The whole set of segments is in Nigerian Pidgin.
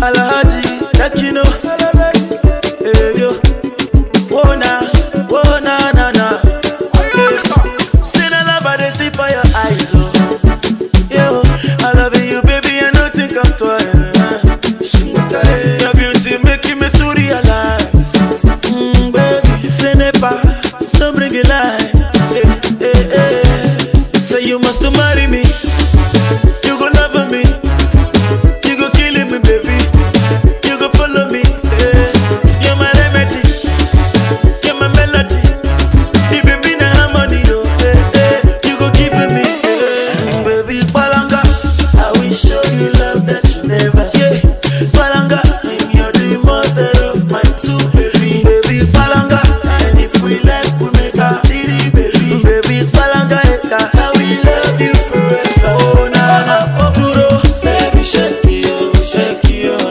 Alhaji, Tekino, hey yo, whoa na, whoa na na na. Yeah. See the love I dey see for your eyes, oh. Yo, I love you, baby, I know think I'm twice. Your beauty making me to realize, mm, baby, say never, don't bring it lie. Eh, eh, eh. Say you must marry me, you go love me, you go kill me, baby, you go follow me. eh. You're my remedy, you're my melody. The baby na harmony, oh, eh, eh. You go give me, eh. baby, palanga. I will show you love that you never see. Palanga, and you're the mother of my two baby, baby, palanga. And if we like, we make a three, baby, baby, palanga, eka. I will love you forever. Oh na na, duro, baby, shake me, oh, shake you, oh.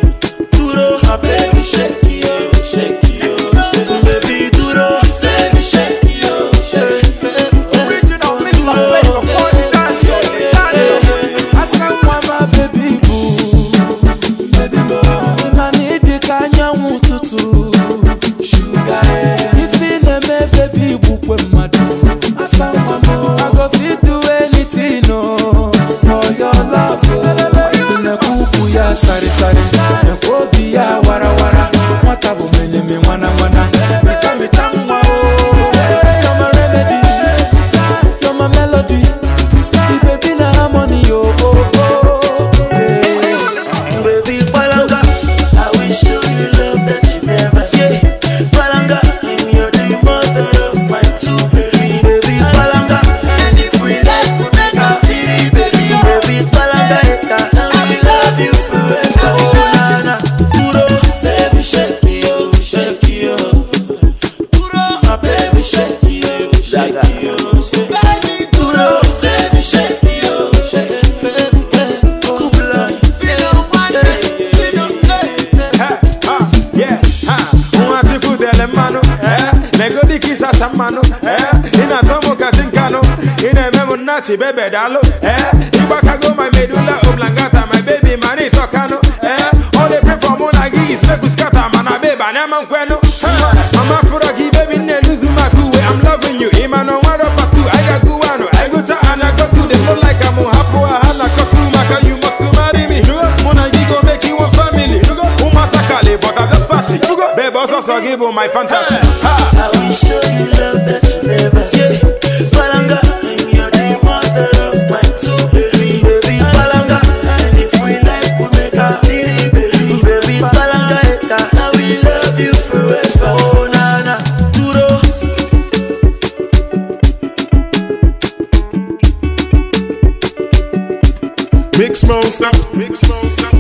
Duro, ah, baby, shake me, oh, shake you, oh, shake baby, duro, baby, shake me, oh, shake, Original Mr. Flavor, for the dance, oh, the dance. I said, "Why my baby boo, baby boo?" Na need ka anyanwụ ụtụtụ, sugar, eh. Ife na-eme baby bukwe mmadụ. Asa nwa m, I go fit do anything, oh, for your love, oh. Nnekwu ukwu ya sarịsarị, nnekwu obi ya warawara. Nwata bụ meneme nwana nwana, mecha mecha nwa, oh. You're my remedy. You're my melody. The baby na harmony, oh, oh, oh. Yeah. Baby Palanga, I will show you love that you never see. Palanga, and you're the mother of my two baby. Baby Palanga, and if we like, we make a three baby. Baby Palanga, eka, I will love you forever. Oh na na, duro, baby shake me, oh shake you, oh. Duro, my baby shake me, oh shake you, oh. Baby duro, baby shake me, oh shake, baby, baby, cool blood. nwachukudele mmanụ negodi kisasa mmanụ ị na-atọ m kasị nkanụ ị na-eme m nnachi bebe dalụ ịgbakago my medula oblangata my baby mana ịtọkanụ ọ dey for mụ na gị is make we scatter mana babe anyama nkwenụ mama fụrọ gị baby nne luzu maka uwe I'm loving you ịma na ọnwa rọba tu anyị ga-agụwanụ anyị gụcha ana gotu dem no like am hapụ ha na kọtu maka you must marry me mụ na gị go make you one family ụmasakali but I'm just fashion babe ọsọsọ gị bụ my fantasy ha I will show you love that you never see. Palanga, and you're the mother of my two baby. Baby Palanga, and if we like, we make a three baby. Baby Palanga, eka, I will love you forever. Oh na na, duro. Mix monster, mix monster.